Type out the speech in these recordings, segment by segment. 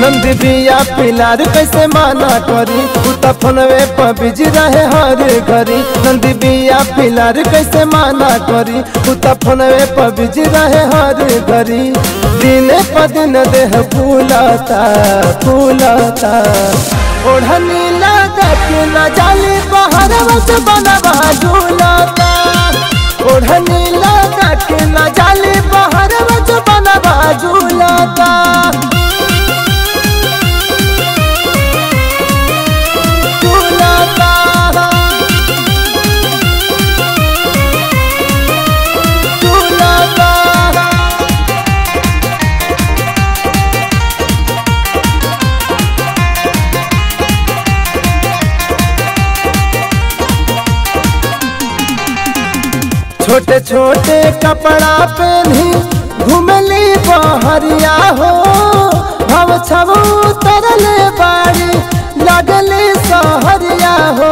नंद बिया पिलार कैसे माना करी उता फोनवे पर बिजी रहे हर घरी नंद बिया पिलार कैसे माना करी उता फोनवे पर बिजी रहे हर घरी दिने पर दिन देह फूलता फूलता ओढ़नी लगा के न जाली बाहर बस बनवा झूलता ओढ़नी लगा के न जाली बाहर बस बनवा झूलता झूलता झूलता छोटे छोटे कपड़ा पहनी घुमली बहरिया हो भव छब तरले बाड़ी लगली सहरिया हो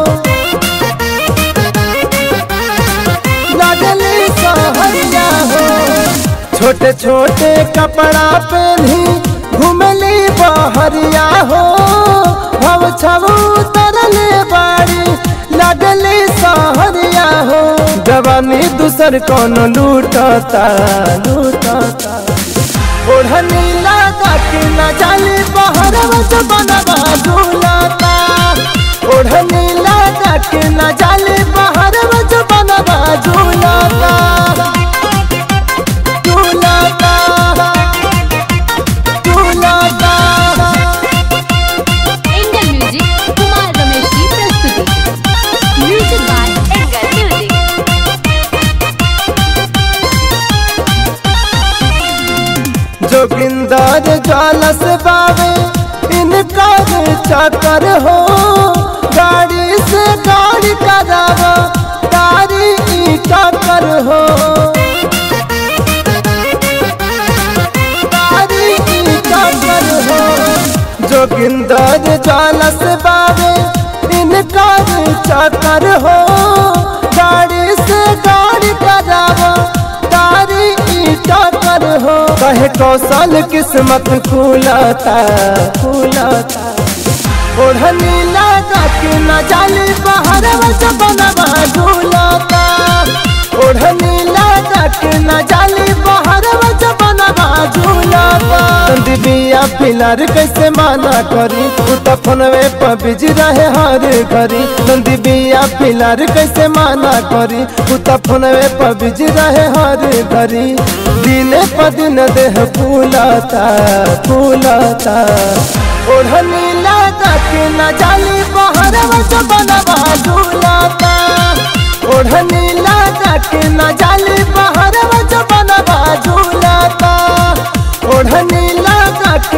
लगली सहरिया हो छोटे छोटे कपड़ा पहनी घुमली बहरिया हो भव छब तरले बाड़ी लगली सहरिया हो जवानी दूसर कौन लूटता लूटता ओढ़नी लगा के न जाली बाहर बस बनवा झूलता ओढ़नी लगा के न जाली बाहर बस बनवा झूलता झूलता झूलता एंगल म्यूजिक कुमार रमेश की प्रस्तुति music by angle music Joginder Jwala से बावे इनकार चक्कर हो गाड़ी से गाड़ी करावा तारी ई टक्कर हो तारी ई टक्कर हो जोगिंदर ज्वाला से बावे इनकार चक्कर हो गाड़ी से गाड़ी करावा तारी ई टक्कर हो कहे कौशल किस्मत खुलता खुलता ओढ़नी लगा के न जाली बाहर बस बनवा झूलता ओढ़नी लगा के न जाली बाहर बस बनवा झूलता बिया पिलार कैसे माना करी उता फोनवे पर बिजी रहे हर घरी नंदी बिया पिलार कैसे माना करी उता फोनवे पर बिजी रहे हर घरी दिने पर दिन देह फूलता फूलता ओढ़नी लगा के न जाली बाहर बस बनवा झूलता ओढ़नी लगा के न जाली बाहर बस बनवा झूलता ओढ़नी लगा के